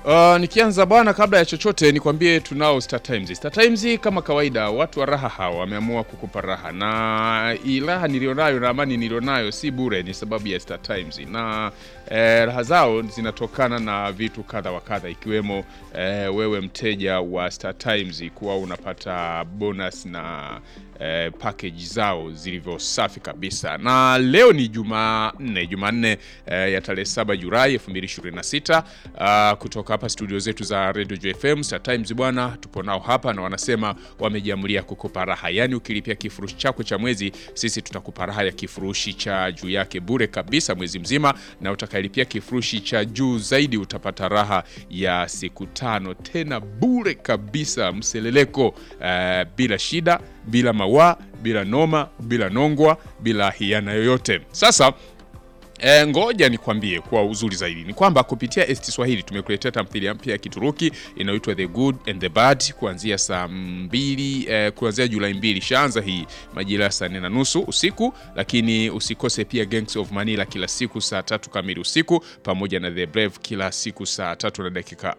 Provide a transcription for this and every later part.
Uh, nikianza bwana, kabla ya chochote nikwambie tunao Star Times. Star Times kama kawaida, watu wa raha hawa wameamua kukupa raha, na hii raha nilionayo na amani nilionayo si bure, ni sababu ya Star Times na eh, raha zao zinatokana na vitu kadha wa kadha, ikiwemo eh, wewe mteja wa Star Times kuwa unapata bonus na eh, package zao zilivyo safi kabisa. Na leo ni Jumanne, Jumanne eh, ya tarehe 7 Julai 2026 uh, kutoka hapa studio zetu za Radio JFM Star Times bwana, tupo nao hapa na wanasema wamejiamulia kukupa raha, yaani ukilipia kifurushi chako cha mwezi, sisi tutakupa raha ya kifurushi cha juu yake bure kabisa mwezi mzima, na utakayelipia kifurushi cha juu zaidi utapata raha ya siku tano tena bure kabisa, mseleleko eh, bila shida bila mawaa, bila noma, bila nongwa, bila hiana yoyote. Sasa E, ngoja nikwambie kwa uzuri zaidi ni kwamba kupitia ST Swahili tumekuletea tamthilia mpya ya Kituruki inayoitwa The Good and the Bad kuanzia saa mbili eh, kuanzia Julai mbili shaanza hii majira ya saa nne na nusu usiku, lakini usikose pia Gangs of Manila kila siku saa tatu kamili usiku pamoja na The Brave kila siku saa tatu na dakika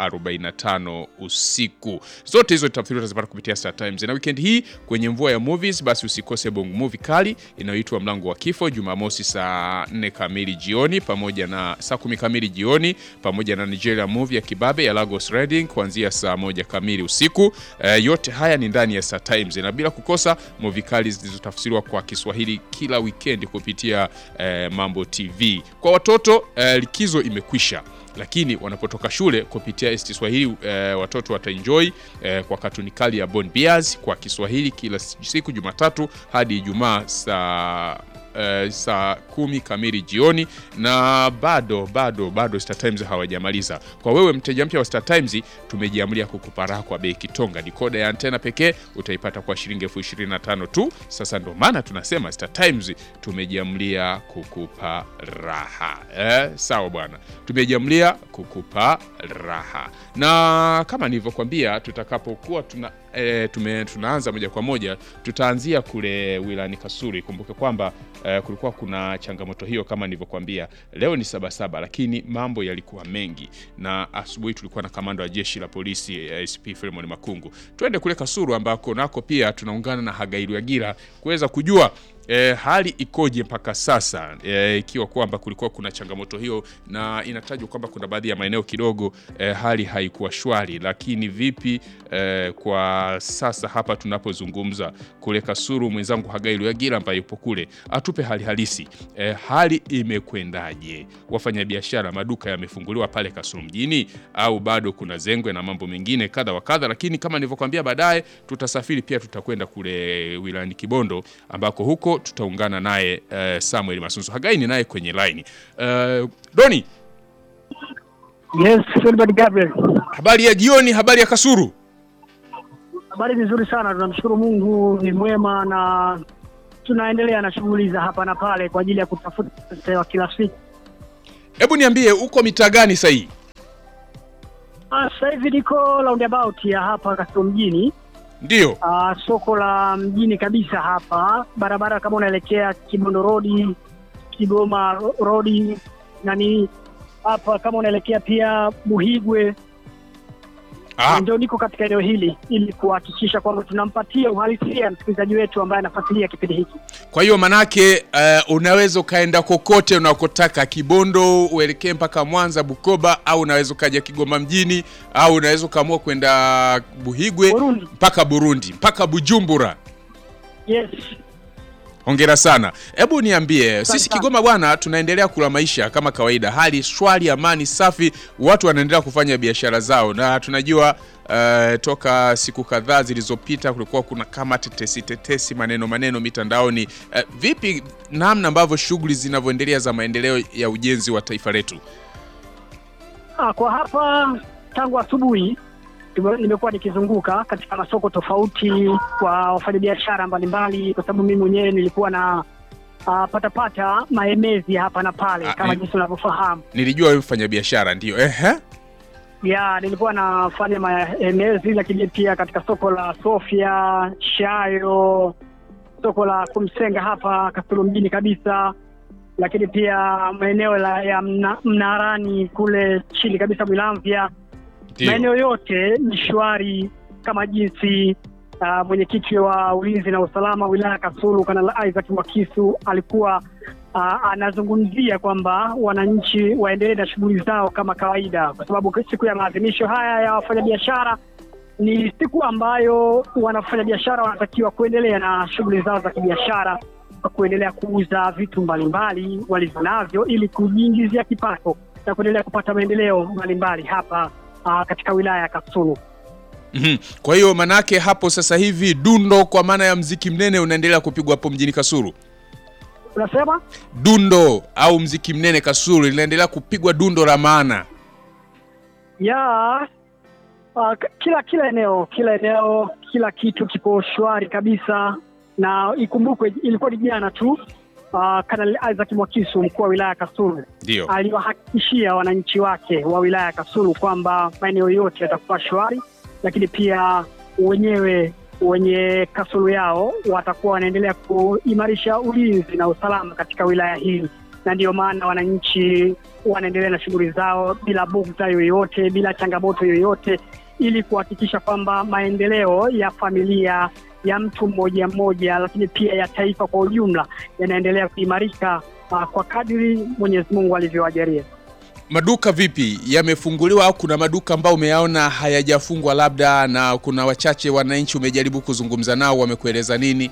45 usiku. Zote hizo tamthilia utazipata kupitia Star Times. Na weekend hii kwenye mvua ya movies, basi usikose Bongo Movie kali inayoitwa Mlango wa Kifo Jumamosi saa 4 kamili jioni pamoja na saa kumi kamili jioni pamoja na Nigeria movie ya Kibabe ya Lagos Reading kuanzia saa moja kamili usiku. E, yote haya ni ndani ya Star Times na bila kukosa movie kali zilizotafsiriwa kwa Kiswahili kila weekend kupitia e, Mambo TV. Kwa watoto e, likizo imekwisha lakini wanapotoka shule kupitia ST Swahili e, watoto wataenjoy e, kwa katuni kali ya Bon Bears kwa Kiswahili kila siku Jumatatu hadi Ijumaa saa Uh, saa kumi kamili jioni, na bado bado bado Star Times hawajamaliza. Kwa wewe mteja mpya wa Star Times, tumejiamulia kukupa raha kwa bei kitonga. Dikoda ya antena pekee utaipata kwa shilingi elfu ishirini na tano tu. Sasa ndo maana tunasema Star Times tumejiamulia kukupa raha eh, sawa bwana, tumejiamulia kukupa raha, na kama nilivyokwambia, tutakapokuwa tuna E, tume, tunaanza moja kwa moja, tutaanzia kule wilani Kasuri. Kumbuke kwamba e, kulikuwa kuna changamoto hiyo kama nilivyokuambia. Leo ni Sabasaba, lakini mambo yalikuwa mengi, na asubuhi tulikuwa na kamanda wa jeshi la polisi e, SP Philemon Makungu. Twende kule Kasuru ambako nako pia tunaungana na Hagairu Yagira kuweza kujua E, hali ikoje mpaka sasa e, ikiwa kwamba kulikuwa kuna changamoto hiyo, na inatajwa kwamba kuna baadhi ya maeneo kidogo e, hali haikuwa shwari, lakini vipi e, kwa sasa hapa tunapozungumza kule Kasuru, mwenzangu Hagai Luyagira ambaye yupo kule atupe hali halisi e, hali imekwendaje? Wafanyabiashara, maduka yamefunguliwa pale Kasuru mjini au bado kuna zengwe na mambo mengine kadha wa kadha, lakini kama nilivyokuambia, baadaye tutasafiri pia tutakwenda kule wilayani Kibondo ambako huko tutaungana naye uh, Samuel Masunzu Hagai ni naye kwenye line. Uh, Doni, Yes, Filbert Gabriel. habari ya jioni, habari ya Kasuru. Habari nzuri sana, tunamshukuru Mungu ni mwema na tunaendelea na shughuli za hapa na pale kwa ajili ya kutafuta pesa wa kila siku. Hebu niambie uko mitaa gani sasa hii? Ah, Sasa hivi niko roundabout ya hapa Kasulu mjini, Ndio. ah, soko la mjini kabisa hapa, barabara kama unaelekea Kibondo Road, Kigoma Ro- Road, nani hapa kama unaelekea pia Buhigwe Ah, ndio niko katika eneo hili ili kuhakikisha kwamba tunampatia uhalisia msikilizaji wetu ambaye anafuatilia kipindi hiki. kwa hiyo manake uh, unaweza ukaenda kokote unakotaka, Kibondo uelekee mpaka Mwanza, Bukoba, au unaweza ukaja Kigoma mjini, au unaweza ukaamua kwenda Buhigwe Burundi. mpaka Burundi mpaka Bujumbura. Yes. Hongera sana. Hebu niambie, sisi sana. Kigoma bwana, tunaendelea kula maisha kama kawaida, hali shwari, amani safi, watu wanaendelea kufanya biashara zao, na tunajua uh, toka siku kadhaa zilizopita kulikuwa kuna kama tetesi tetesi, maneno maneno mitandaoni. Uh, vipi namna ambavyo shughuli zinavyoendelea za maendeleo ya ujenzi wa taifa letu? Ah, kwa hapa tangu asubuhi nime- nimekuwa nikizunguka katika masoko tofauti kwa wafanyabiashara mbalimbali, kwa sababu mimi mwenyewe nilikuwa na ah, patapata maemezi hapa na pale Ah, kama ni- jinsi unavyofahamu. Nilijua wewe mfanya biashara ndio. Ehe. Ya, nilikuwa nafanya maemezi, lakini pia katika soko la Sofia, Shayo, soko la Kumsenga hapa Kasulu mjini kabisa, lakini pia maeneo la- ya mna, Mnarani kule chini kabisa Mwilamvya Ndio. maeneo yote ni shwari kama jinsi uh, mwenyekiti wa ulinzi na usalama wilaya ya Kasulu Kanali Isaac Mwakisu alikuwa uh, anazungumzia kwamba wananchi waendelee na shughuli zao kama kawaida, kwa sababu siku ya maadhimisho haya ya wafanyabiashara ni siku ambayo wanafanyabiashara wanatakiwa kuendelea na shughuli zao za kibiashara, kuendelea kuuza vitu mbalimbali walivyo navyo ili kujiingizia kipato na kuendelea kupata maendeleo mbalimbali hapa uh, katika wilaya ya Kasulu. Mhm. Kwa hiyo manake hapo sasa hivi dundo kwa maana ya mziki mnene unaendelea kupigwa hapo mjini Kasulu. Unasema Dundo au mziki mnene Kasulu linaendelea kupigwa dundo la maana. ya uh, k- kila kila eneo kila eneo kila kitu kipo shwari kabisa, na ikumbukwe ilikuwa ni jana tu uh, Kanali Isaac Mwakisu mkuu wa wilaya ya Kasulu Ndio. aliwahakikishia wananchi wake wa wilaya ya Kasulu kwamba maeneo yote yatakuwa shwari, lakini pia wenyewe wenye Kasulu yao watakuwa wanaendelea kuimarisha ulinzi na usalama katika wilaya hii, na ndiyo maana wananchi wanaendelea na shughuli zao bila bugdha yoyote, bila changamoto yoyote, ili kuhakikisha kwamba maendeleo ya familia ya mtu mmoja mmoja, lakini pia ya taifa kwa ujumla yanaendelea kuimarika uh, kwa kadiri Mwenyezi Mungu alivyowajalia. Maduka vipi yamefunguliwa au kuna maduka ambayo umeyaona hayajafungwa labda, na kuna wachache wananchi umejaribu kuzungumza nao wamekueleza nini?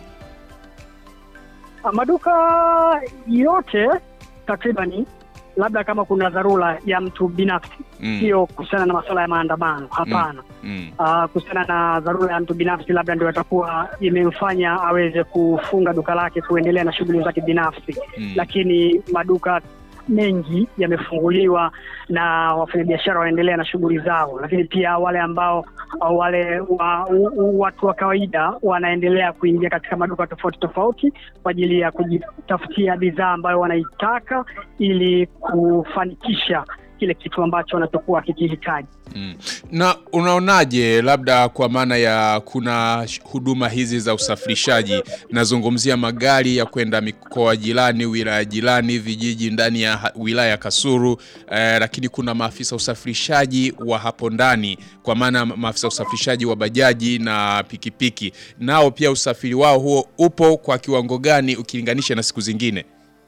Ah, Maduka yote takribani, labda kama kuna dharura ya mtu binafsi, Mm. sio kuhusiana na masuala ya maandamano, hapana. Mm. Ah, kuhusiana na dharura ya mtu binafsi, labda ndio atakuwa imemfanya aweze kufunga duka lake kuendelea na shughuli zake binafsi, Mm. lakini maduka mengi yamefunguliwa na wafanyabiashara wanaendelea na shughuli zao, lakini pia wale ambao au wale wa, u, u, watu wa kawaida wanaendelea kuingia katika maduka tofauti tofauti kwa ajili ya kujitafutia bidhaa ambayo wanaitaka ili kufanikisha kile kitu ambacho wanachokuwa kikihitaji. Mm. Na unaonaje labda kwa maana ya kuna sh- huduma hizi za usafirishaji, nazungumzia magari ya kwenda mikoa jirani, wilaya jirani, vijiji ndani ya ha- wilaya ya Kasulu eh, lakini kuna maafisa usafirishaji wa hapo ndani, kwa maana ma- maafisa usafirishaji wa bajaji na pikipiki, nao pia usafiri wao huo upo kwa kiwango gani ukilinganisha na siku zingine?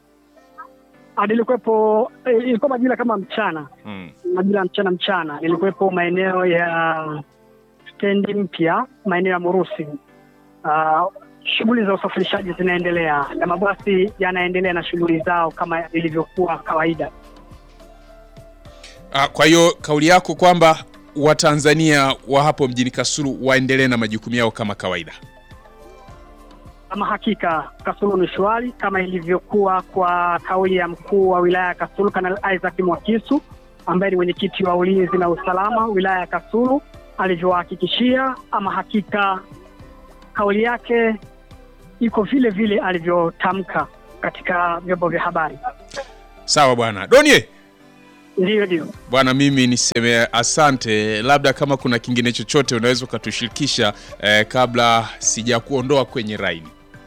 Ah, Nilikuwepo eh, ilikuwa majira kama mchana Mm. majira ya mchana mchana, nilikuwepo maeneo ya stendi mpya, maeneo ya Murusi. Uh, shughuli za usafirishaji zinaendelea na mabasi yanaendelea na shughuli zao kama ilivyokuwa kawaida. Ah, Kwa hiyo kauli yako kwamba Watanzania wa hapo mjini Kasulu waendelee na majukumu yao kama kawaida. Ama hakika Kasulu ni shwari kama ilivyokuwa kwa kauli ya mkuu wa wilaya ya Kasulu Kanali Isaac Mwakisu ambaye ni mwenyekiti wa ulinzi na usalama wilaya ya Kasulu alivyowahakikishia. Ama hakika kauli yake iko vile vile alivyotamka katika vyombo vya habari. Sawa bwana Donie. Ndiyo, ndio. Bwana, mimi niseme asante. Labda kama kuna kingine chochote unaweza ukatushirikisha eh, kabla sijakuondoa kwenye raini.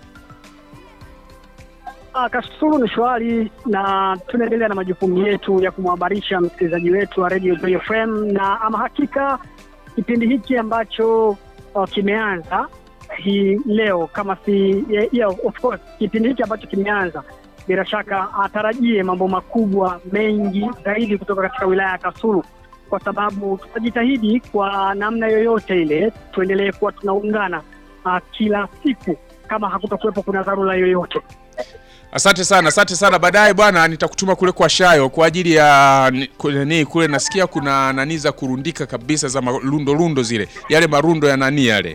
Ah, Kasulu ni shwari na tunaendelea na majukumu yetu ya kumhabarisha msikilizaji wetu wa Radio Joy FM, na ama hakika kipindi hiki ambacho uh, kimeanza hii leo kama si yeah, yeah, of course kipindi hiki ambacho kimeanza, bila shaka atarajie mambo makubwa mengi zaidi kutoka katika wilaya ya Kasulu, kwa sababu tutajitahidi kwa namna yoyote ile tuendelee kuwa tunaungana uh, kila siku kama hakutakuwepo kuna dharura yoyote. Asante sana, asante sana. Baadaye bwana, nitakutuma kule kwa Shayo kwa ajili ya ni- kule, ni, kule nasikia kuna nani za kurundika kabisa za marundo rundo zile, yale marundo ya nani yale.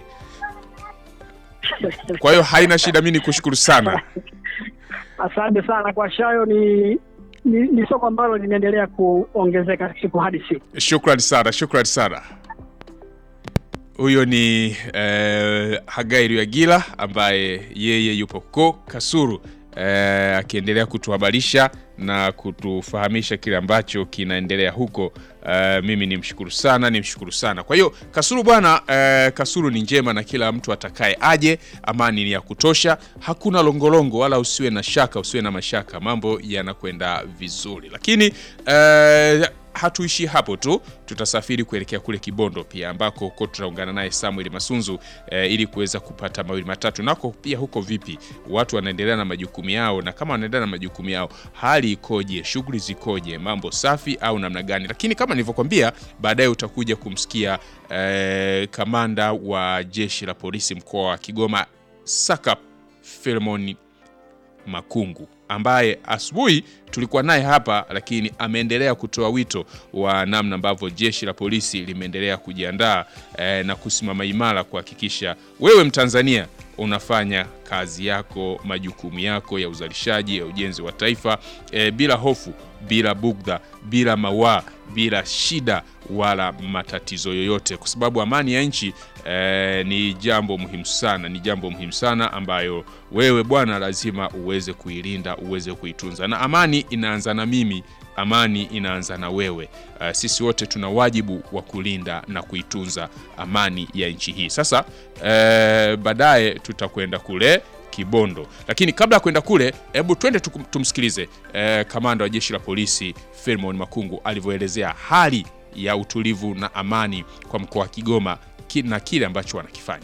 Kwa hiyo haina shida, mimi nikushukuru sana. Asante sana kwa Shayo. Ni, ni, ni soko ambalo linaendelea kuongezeka siku hadi siku. Shukrani sana, shukrani sana. Huyo ni eh, Hagai Ruyagila ambaye yeye yupo ko Kasulu eh, akiendelea kutuhabarisha na kutufahamisha kile ambacho kinaendelea huko. Eh, mimi nimshukuru sana, nimshukuru sana. Kwa hiyo Kasulu bwana, eh, Kasulu ni njema na kila mtu atakaye aje, amani ni ya kutosha, hakuna longolongo wala usiwe na shaka, usiwe na mashaka, mambo yanakwenda vizuri, lakini eh, hatuishi hapo tu, tutasafiri kuelekea kule Kibondo pia ambako huko tutaungana naye Samuel Masunzu eh, ili kuweza kupata mawili matatu. Nako pia huko vipi, watu wanaendelea na majukumu yao, na kama wanaendelea na majukumu yao, hali ikoje? Shughuli zikoje? Mambo safi au namna gani? Lakini kama nilivyokwambia, baadaye utakuja kumsikia eh, kamanda wa jeshi la polisi mkoa wa Kigoma Sakap Philemon Makungu ambaye asubuhi tulikuwa naye hapa, lakini ameendelea kutoa wito wa namna ambavyo jeshi la polisi limeendelea kujiandaa eh, na kusimama imara kuhakikisha wewe Mtanzania unafanya kazi yako, majukumu yako ya uzalishaji ya ujenzi wa taifa eh, bila hofu, bila bugdha, bila mawaa, bila shida wala matatizo yoyote, kwa sababu amani ya nchi eh, ni jambo muhimu sana, ni jambo muhimu sana ambayo wewe bwana lazima uweze kuilinda, uweze kuitunza, na amani inaanza na mimi amani inaanza na wewe. Uh, sisi wote tuna wajibu wa kulinda na kuitunza amani ya nchi hii. Sasa uh, baadaye tutakwenda kule Kibondo, lakini kabla ya kwenda kule, hebu twende tukum- tumsikilize uh, kamanda wa jeshi la polisi Philemon Makungu alivyoelezea hali ya utulivu na amani kwa mkoa wa Kigoma ki- na kile ambacho wanakifanya.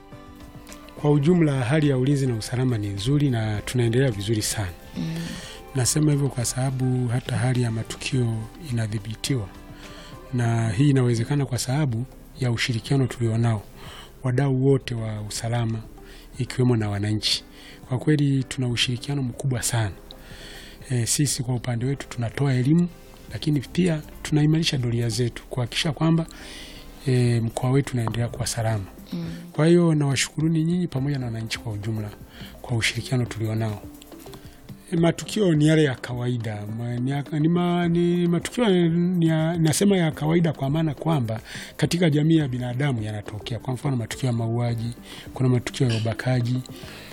Kwa ujumla hali ya ulinzi na usalama ni nzuri na tunaendelea vizuri sana. Nasema hivyo kwa sababu hata hali ya matukio inadhibitiwa, na hii inawezekana kwa sababu ya ushirikiano tulionao wadau wote wa usalama, ikiwemo na wananchi. Kwa kweli tuna ushirikiano mkubwa sana. E, sisi kwa upande wetu tunatoa elimu, lakini pia tunaimarisha doria zetu kuhakikisha kwamba e, mkoa wetu unaendelea kuwa salama. Kwa hiyo nawashukuruni nyinyi pamoja na wananchi kwa ujumla kwa ushirikiano tulionao. E, matukio ni yale ya kawaida ma, ni, ya- ni, ma, ni matukio ni ya, nasema ya kawaida kwa maana kwamba katika jamii ya binadamu yanatokea. Kwa mfano matukio ya mauaji, kuna matukio ya ubakaji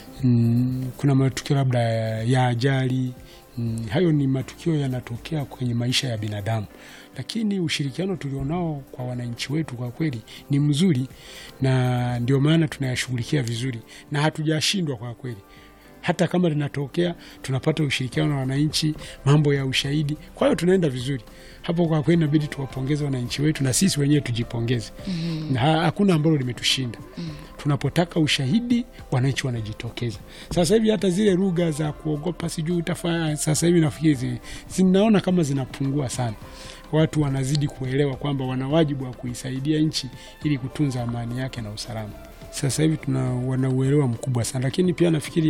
mm, kuna matukio labda ya, ya ajali mm, hayo ni matukio yanatokea kwenye maisha ya binadamu, lakini ushirikiano tulionao kwa wananchi wetu kwa kweli ni mzuri, na ndio maana tunayashughulikia vizuri na hatujashindwa kwa kweli hata kama linatokea tunapata ushirikiano na wananchi, mambo ya ushahidi. Kwa hiyo tunaenda vizuri hapo. Kwa kweli inabidi tuwapongeze wananchi wetu na sisi wenyewe tujipongeze. na ha- hakuna ambalo limetushinda. Tunapotaka ushahidi, wananchi wanajitokeza. Sasa hivi hata zile lugha za kuogopa sijui utafanya, sasa hivi nafikiri zi- zinaona kama zinapungua sana. Watu wanazidi kuelewa kwamba wana wajibu wa kuisaidia nchi ili kutunza amani yake na usalama. Sasa hivi tuna wana uelewa mkubwa sana, lakini pia nafikiri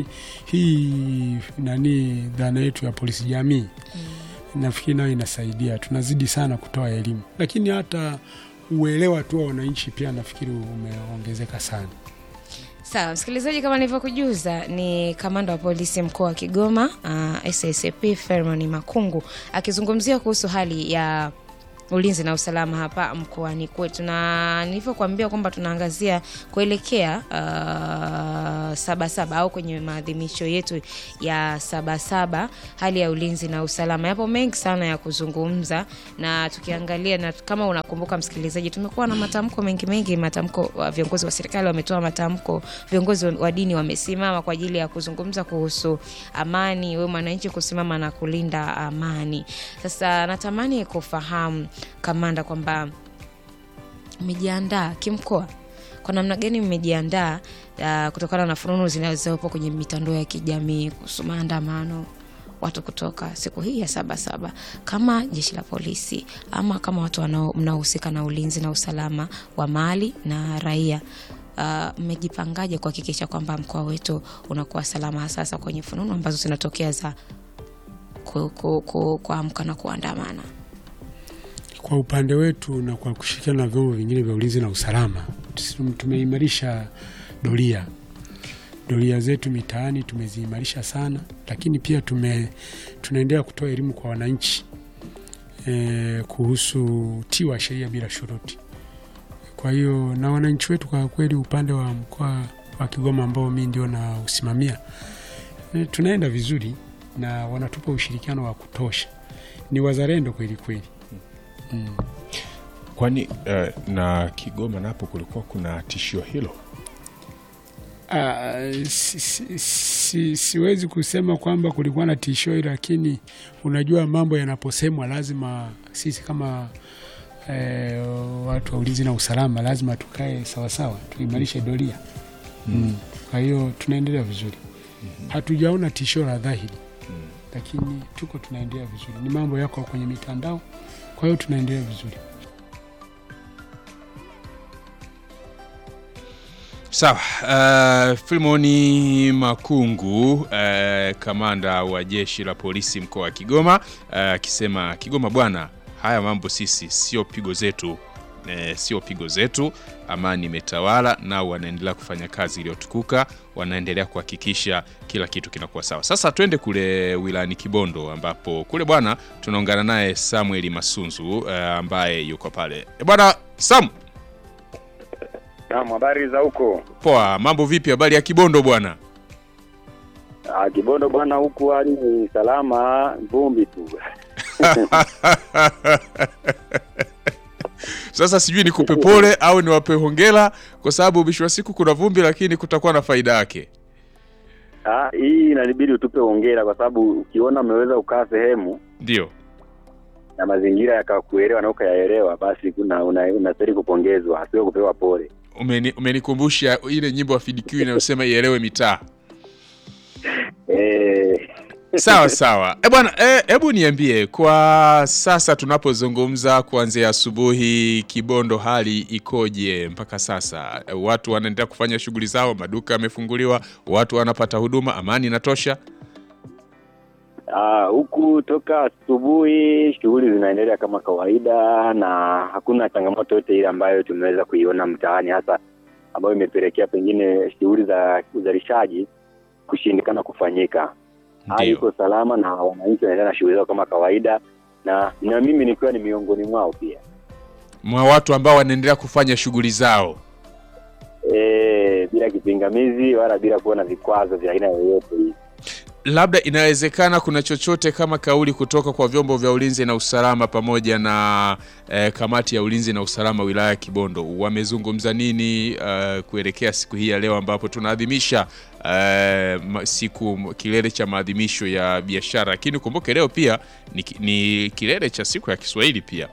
hii nani dhana yetu ya polisi jamii nafikiri nayo inasaidia, tunazidi sana kutoa elimu, lakini hata uelewa tu wa wananchi pia nafikiri umeongezeka sana. Sawa msikilizaji, kama nilivyokujuza ni kamanda wa polisi mkoa wa Kigoma uh, SSP Ferman Makungu akizungumzia kuhusu hali ya ulinzi na usalama hapa mkoani kwetu, na nilivyokuambia kwamba tunaangazia kuelekea uh, Sabasaba au kwenye maadhimisho yetu ya Sabasaba, hali ya ulinzi na usalama. Yapo mengi sana ya kuzungumza, na tukiangalia na kama unakumbuka msikilizaji, tumekuwa na matamko mengi mengi, matamko wa viongozi wa serikali wametoa matamko, viongozi wa dini wamesimama kwa ajili ya kuzungumza kuhusu amani, wewe mwananchi kusimama na kulinda amani. Sasa natamani kufahamu kamanda, kwamba mmejiandaa kimkoa kwa namna gani mmejiandaa uh, kutokana na fununu zinazopo kwenye mitandao ya kijamii kuhusu maandamano watu kutoka siku hii ya Sabasaba, kama jeshi la polisi ama kama watu wanao- mnaohusika na ulinzi na usalama wa mali na raia uh, mmejipangaje kuhakikisha kwamba mkoa wetu unakuwa salama, hasa hasa kwenye fununu ambazo zinatokea za ku- ku- ku- kuamka na kuandamana? Kwa upande wetu na kwa kushirikiana na vyombo vingine vya ulinzi na usalama, tum- tumeimarisha doria doria zetu mitaani tumeziimarisha sana, lakini pia tume tunaendelea kutoa elimu kwa wananchi e, kuhusu utii wa sheria bila shuruti. Kwa hiyo na wananchi wetu kwa kweli, upande wa mkoa wa Kigoma ambao mi ndio na usimamia e, tunaenda vizuri na wanatupa ushirikiano wa kutosha, ni wazalendo kweli kweli. Mm. Kwani eh, na Kigoma napo kulikuwa kuna tishio hilo? Ah, si, si, si, siwezi kusema kwamba kulikuwa na tishio, lakini unajua mambo yanaposemwa lazima sisi kama eh, watu wa ulinzi na usalama lazima tukae sawasawa, tuimarishe doria mm. Kwa hiyo tunaendelea vizuri, hatujaona tishio la dhahiri, lakini tuko tunaendelea vizuri. Ni mambo yako kwenye mitandao, kwa hiyo tunaendelea vizuri. Sawa. Uh, Filmoni Makungu uh, kamanda wa jeshi la polisi mkoa wa Kigoma akisema uh, Kigoma bwana, haya mambo sisi sio pigo zetu eh, sio pigo zetu. Amani imetawala nao wanaendelea kufanya kazi iliyotukuka, wanaendelea kuhakikisha kila kitu kinakuwa sawa. Sasa twende kule wilayani Kibondo ambapo kule bwana tunaungana naye Samuel Masunzu uh, ambaye yuko pale. E bwana Sam, Naam, habari za huko? poa, mambo vipi? Habari ya Kibondo bwana? Ah, Kibondo bwana, huku hali ni salama, vumbi tu. Sasa sijui nikupe pole au niwape hongera, kwa sababu mwisho wa siku kuna vumbi, lakini kutakuwa na faida yake. Ah, hii inabidi utupe hongera kwa sababu ukiona umeweza kukaa sehemu Ndio na mazingira yakakuelewa na ukayaelewa, basi kuna una- unastahili kupongezwa, sio kupewa pole. umeni, umenikumbusha ile nyimbo ya FDQ inayosema ielewe mitaa. Eh, Sawa sawa. E bwana, e, hebu niambie kwa sasa tunapozungumza, kuanzia asubuhi, Kibondo hali ikoje mpaka sasa? E, watu wanaendelea kufanya shughuli zao, maduka yamefunguliwa, watu wanapata huduma, amani inatosha? ah, huku toka asubuhi shughuli zinaendelea kama kawaida na hakuna changamoto yote ile ambayo tumeweza kuiona mtaani, hasa ambayo imepelekea pengine shughuli za uzalishaji kushindikana kufanyika. hali Ndio. iko salama na wananchi wanaendelea na shughuli zao kama kawaida, na na mimi nikiwa ni miongoni mwao pia. Mwa watu ambao wanaendelea kufanya shughuli zao. E, bila kipingamizi wala bila kuwa na vikwazo vya aina yoyote hii. labda inawezekana kuna chochote kama kauli kutoka kwa vyombo vya ulinzi na usalama pamoja na eh, kamati ya ulinzi na usalama wilaya ya Kibondo wamezungumza nini eh, kuelekea siku hii ya leo ambapo tunaadhimisha eh, ma- siku kilele cha maadhimisho ya biashara, lakini kumbuke leo pia ni, ki- ni kilele cha siku ya Kiswahili pia.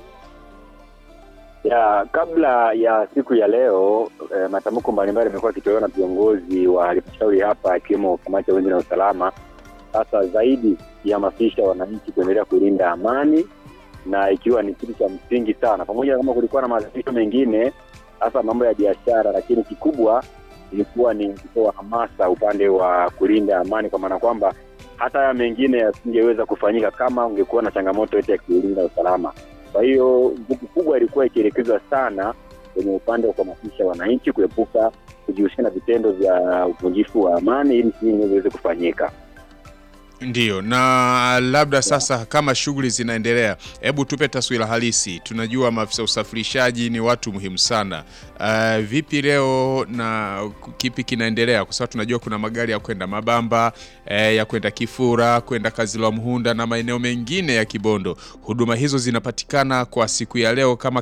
Ya, kabla ya siku ya leo e, matamko mbalimbali yamekuwa yakitolewa na viongozi wa halmashauri hapa ikiwemo kamati ya ulinzi na usalama, sasa zaidi kihamasisha wananchi kuendelea kulinda amani na ikiwa ni kitu cha msingi sana, pamoja na kama kulikuwa na maadhimisho mengine hasa mambo ya biashara, lakini kikubwa ilikuwa ni kutoa hamasa upande wa kulinda amani, kwa maana kwamba hata haya mengine yasingeweza kufanyika kama ungekuwa na changamoto yote ya kulinda usalama. Kwa hiyo nguvu kubwa ilikuwa ikielekezwa sana kwenye upande wa kuhamasisha wananchi kuepuka kujihusisha na vitendo vya uvunjifu wa amani ili shughuli ziweze kufanyika. Ndiyo, na labda sasa kama shughuli zinaendelea, hebu tupe taswira halisi. Tunajua maafisa usafirishaji ni watu muhimu sana. Uh, vipi leo na kipi kinaendelea? Kwa sababu tunajua kuna magari ya kwenda Mabamba, eh, ya kwenda Kifura, kwenda Kazilwa Mhunda na maeneo mengine ya Kibondo. Huduma hizo zinapatikana kwa siku ya leo kama